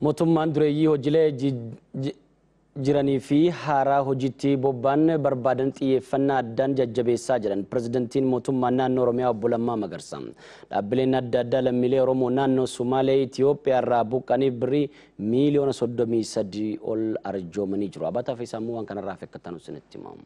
mootummaan dureeyyii hojiilee jiranii fi haaraa hojiitti bobba'an barbaadan xiyyeeffannaa addaan jajjabeessaa jiran pirezidantiin mootummaa naannoo oromiyaa obbo Lammaa Magarsa dhaabbileen adda addaa lammiilee oromoo naannoo Sumaalee Itoophiyaa irraa buqqaniif birrii miiliyoona soddomii sadii ol arjoomanii jiru. Abataa fi sammuu waan kanarraa fakkaatan isinitti himamu.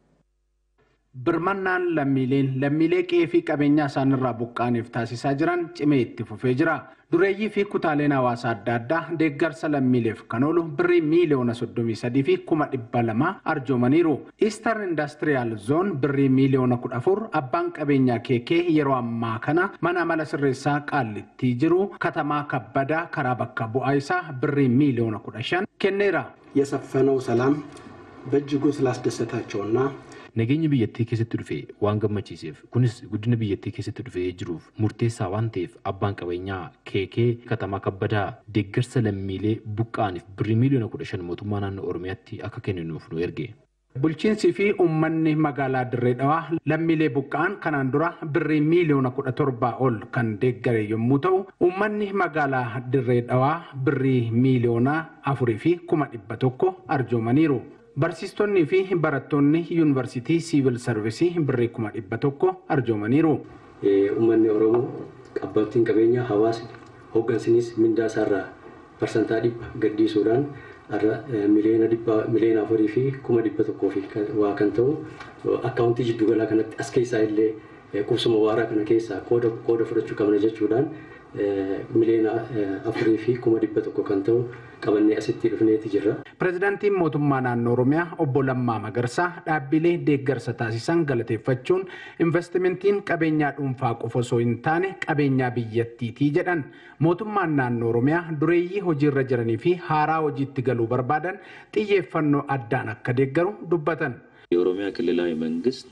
Birmannaan lammiileen lammiilee qe'ee fi qabeenyaa isaanirraa buqqaaniif taasisaa jiran cimee itti fufee jira. Dureeyyii fi kutaaleen hawaasaa adda addaa deeggarsa lammiileef kan oolu birrii miiliyoona soddomii sadii fi kuma dhibba lama arjoomaniiru. Eastern Industrial Zone birrii miiliyoona kudha afur abbaan qabeenyaa keekee yeroo ammaa kana mana amala sirreessaa qaallittii jiru katamaa kabbadaa karaa bakka bu'aa isaa birrii miiliyoona kudha shan kenneera. የሰፈነው ሰላም በእጅጉ ስላስደሰታቸውና Nageenya biyyattii keessatti dhufe waan gammachiiseef kunis guddina biyyattii keessatti dhufee jiruuf murteessaa waan ta'eef abbaan qabeenyaa keekee katamaa kabbadaa deeggarsa lammiilee buqqaaniif birrii miiliyoona kudha shan mootummaa naannoo oromiyaatti akka kenninuuf nu erge. Bulchiinsii fi uummanni magaalaa Dirree Dhawaa lammiilee buqqa'an kanaan dura birrii miiliyoona kudha torbaa ol kan deeggare yommuu ta'u uummanni magaalaa Dirree Dhawaa birrii miiliyoona afurii fi kuma dhibba tokko arjoomaniiru. Barsiistonnii fi barattoonni yuunivarsiitii siivil sarvisii birrii kuma dhibba tokko arjoomaniiru. Uummanni Oromoo abbootiin qabeenyaa hawaasni hooggansinis mindaa isaarraa parsantaa dhibba gaddiisuudhaan har'a miliyoona dhibba miliyoona afurii fi kuma dhibba tokkoo fi waa kan ta'u akkaawuntii jidduugalaa kanatti as keessaa illee qubsuma waaraa kana keessaa qooda qooda fudhachuu qabna jechuudhaan miliyoona afurii fi kuma dhibba tokko kan ta'u qabannee asitti dhufneeti jirra. Pireezidaantiin mootummaa naannoo Oromiyaa obbo Lammaa Magarsaa dhaabbilee deeggarsa taasisan galateeffachuun investimentiin qabeenyaa dhuunfaa qofa osoo hin taane qabeenyaa biyyattiitii jedhan mootummaan naannoo Oromiyaa dureeyyii hojiirra jiranii fi haaraa hojiitti galuu barbaadan xiyyeeffannoo addaan akka deeggaru dubbatan. የኦሮሚያ ክልላዊ መንግስት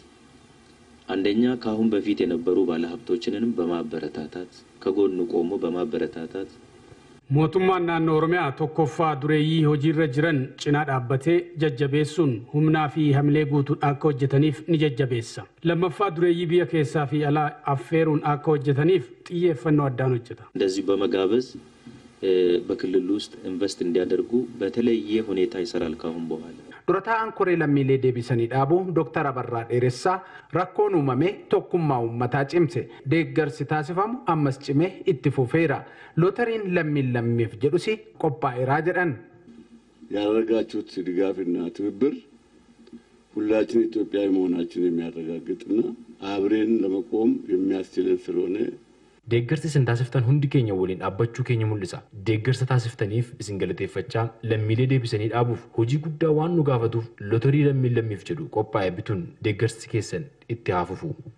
አንደኛ ከአሁን በፊት የነበሩ ባለሀብቶችንንም በማበረታታት ከጎኑ ቆሞ በማበረታታት mootummaan naannoo oromiyaa tokkoffaa dureeyyii hojiirra jiran cinaa dhaabbatee jajjabeessuun humnaa fi hamilee guutuun akka hojjetaniif ni jajjabeessa lammaffaa dureeyyii biyya keessaa fi alaa affeeruun akka hojjetaniif xiyyeeffannoo addaan hojjeta እንደዚሁ በመጋበዝ በክልሉ ውስጥ ኢንቨስት እንዲያደርጉ በተለየ ሁኔታ ይሰራል ካሁን በኋላ Dura taa'an koree lammiilee deebisanii dhaabuu Dooktar Abarraa Dheeressaa rakkoon uumame tokkummaa uummataa cimse deeggarsi taasifamu ammas cimee itti fufeera. Lootariin lammiin lammiif jedhus qophaa'eeraa jedhan. ያደረጋችሁት ድጋፍና ትብብር ሁላችን ኢትዮጵያዊ መሆናችን የሚያረጋግጥና አብሬን ለመቆም የሚያስችለን ስለሆነ Deeggarsi isin taasiftan hundi keenya waliin dhaabbachuu keenya mul'isa. Deeggarsa taasiftaniif isin galateeffachaa lammiilee deebisanii dhaabuuf hojii guddaa waan nu gaafatuuf lotarii lammiin lammiif jedhu qophaa'e bituun deeggarsi keessan itti haa fufu.